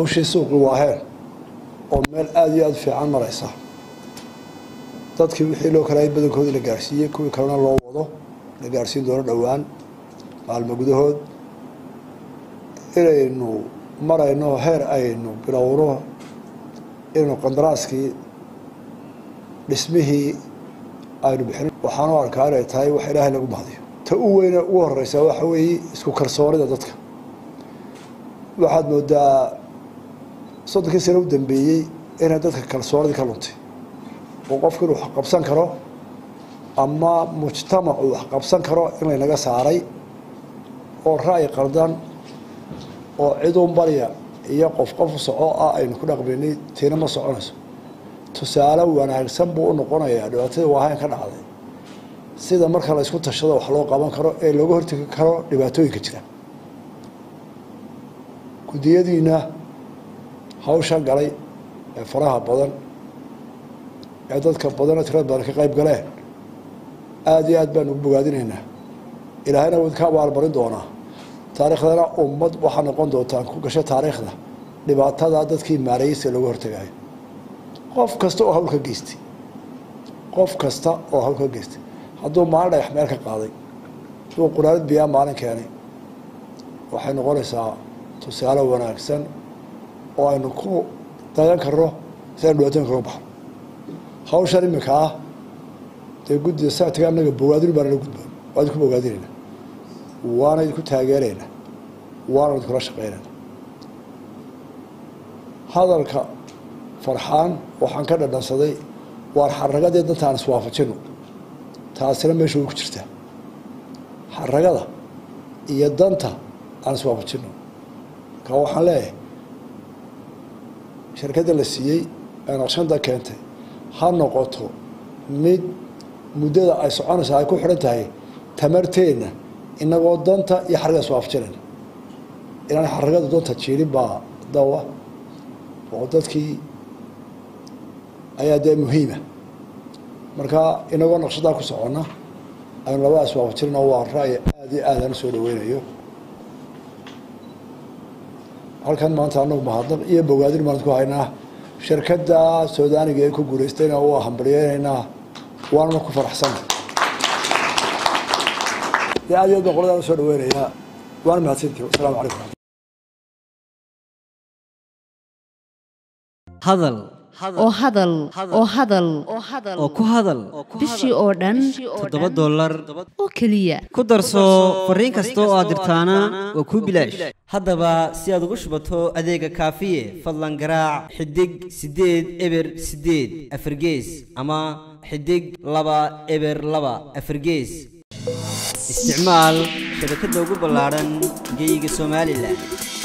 hawshii suuqi waaheen oo meel aada iyo aada fiican maraysa dadkii wixii loo kalaayay badankoodii la gaarsiiyey kuwii kalena loo wado la gaarsiin doono dhowaan maalmo gudahood inaynu marayno heer aynu bilowno inaynu qandaraaskii dhismihii aynu bixin waxaanu arkaa inay tahay wax ilaahay lagu mahdiyo ta u weyne ugu horeysa waxa weeye isku kalsoonida dadka waxaad moodaa soddonkii sano u dambeeyey inay dadka kalsoonidii ka luntay oo qofku inuu wax qabsan karo ama mujtamacu wax qabsan karo in laynaga saaray oo ra'yi qaldan oo ciduun barya iyo qof qof soco ah aynu ku dhaqmaynay tiina ma soconayso tusaale wanaagsan buu u noqonayaa dhibaatada waahayn ka dhacday sida marka la isku tashado wax loo qaban karo ee looga hortegi karo dhibaatooyinka jira guddiyadiina hawsha galay ee faraha badan ee dadka badana tirada badan ka qayb galeen aada iyo aad baanu ugu bogaadinaynaa ilaahayna wad ka abaalmarin doonaa taariikhdana ummad waxaa noqon doontaan ku gasho taariikhda dhibaatada dadkii maareeyeysa looga hortagayo qof kasta oo hawl ka geystay qof kasta oo hawl ka geystay hadduu maalin dhagax meel ka qaaday siduu quraanad biyaa maalin keenay waxay noqonaysaa tusaale wanaagsan oo aynu ku dayan karno si aynu dhibaatooyin kaga baxno hawshan iminka ah dee guddida saatiga annaga bogaadin baa nala gudboon waa idinku bogaadinayna waana idinku taageerayna waana idinkula shaqeynayna hadalka farxaan waxaan ka dhadhansaday waar xaragadii danta aan iswaafajino taasina meesha way ku jirtaa xaragada iyo danta aan iswaafajino ka waxaan leeyahay shirkadda la siiyey ee naqshada keentay ha noqoto mid muddada ay soconaysa ay ku xidhan tahay tamarteenna inagoo danta iyo xaragada iswaafajinayna inaan xaragada danta jiirin baa dawa oo dadkii ayaa dee muhiima marka inagoo naqshadaa ku soconna aynu labada iswaafajinayna waa ra'yi aada iyo aad aan usoo dhaweynayo halkan maanta anagu mahadnaq iyo bogaadin baan ku haynaa shirkadda suudaaniga ee ku guulaystayna waa hambalyeynaynaa waanana ku faraxsana dee aad iyo aad baan qoladaan usoo dhaweynayaa waana mahadsantii wasalaamu calaykum hadal oo hadal oo hadal oo ku hadal bishii oo dhan toddoba dollar oo keliya ku darso fariin kasta oo aad dirtaana waa kuu bilaash haddaba si aad ugu shubato adeega kaafiye fadlan garaac xidig siddeed eber siddeed afargees ama xidig laba eber laba afargees isticmaal shabakadda ugu ballaadhan geeyiga somalilan